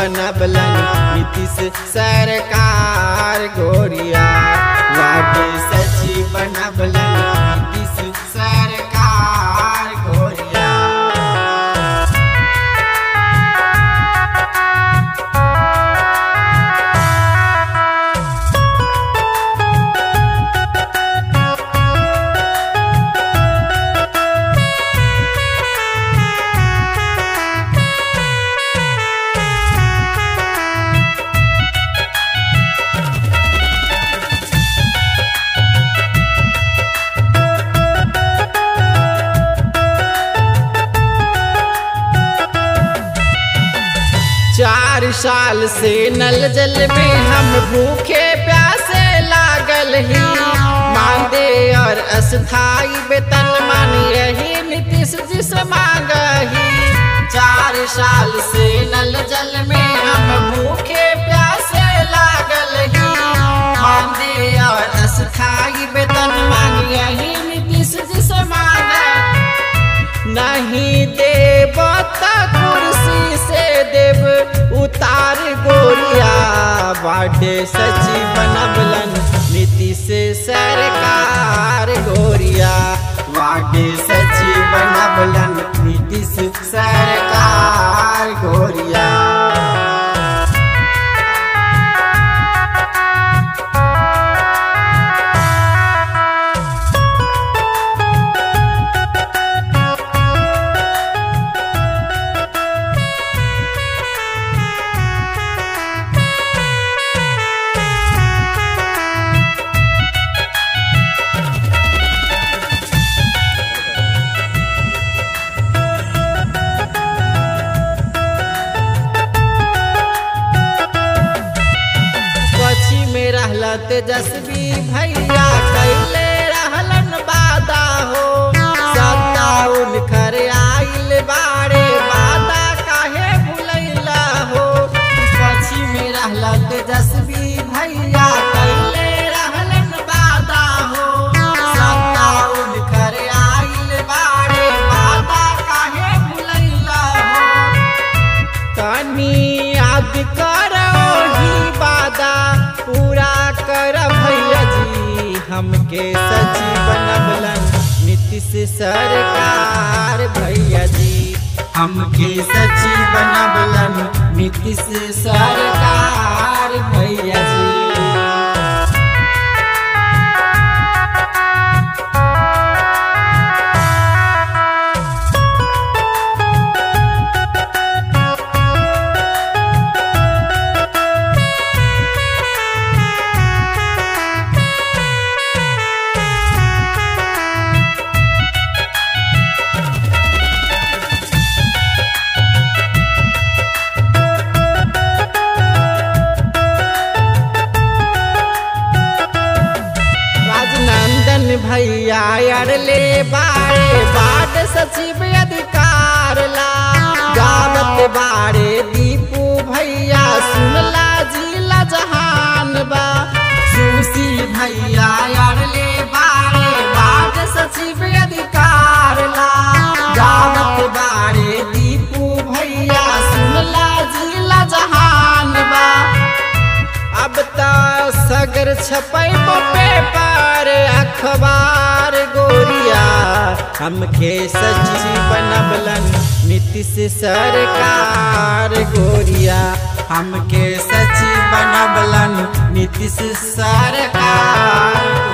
बनबलन नीतीश सरकार गोरिया वार्ड सचिव बनबलन नीतीश सरकार गोरिया चार साल से नल जल में हम भूखे प्यासे लागल ही मांदे और अस्थाई वेतन मान यही नीतीश जी से मांग ही चार साल से नल जल में हम भूखे प्यासे लागल ही मांदे और अस्थाई वेतन मान यही नीतीश जी से मांग नहीं देव त कुर्सी से देव उतार गोरिया बाटे सचिव बनबलन नीतीश सरकार गोरिया बाटे सचिव बनबलन नीतीश सरकार गोरिया पक्षी में रहला तेजस्वी भैया कैले रहलन बादा हो सत्ता उनकर आइल बारे बादा काहे भुलैला हो पक्षी में रहला तेजस्वी भैया कैले रहलन बादा हो सत्ता उनकर आइल बारे बादा काहे भुलैला हो तनी याद करो ही वादा पूरा कर भैया जी हमके सचिव बनबलन नीतीश सरकार भैया जी हमके सचिव बनबलन नीतीश सरकार भैया जी राजनंदन भैया अड़ले बारे बाट सचिव अधिकार ला गावत बारे दीपू भैया सुनला जिला जहान बा सुशी भैया अड़ले बारे बाट सचिव अधिकार ला गावत बारे दीपू भैया सुनला जिला जहान बा अब त सगर छपैबो पेपर अखबार गोरिया हमके सचिव बनबलन नीतीश सरकार गोरिया हमके सचिव बनबलन नीतीश सरकार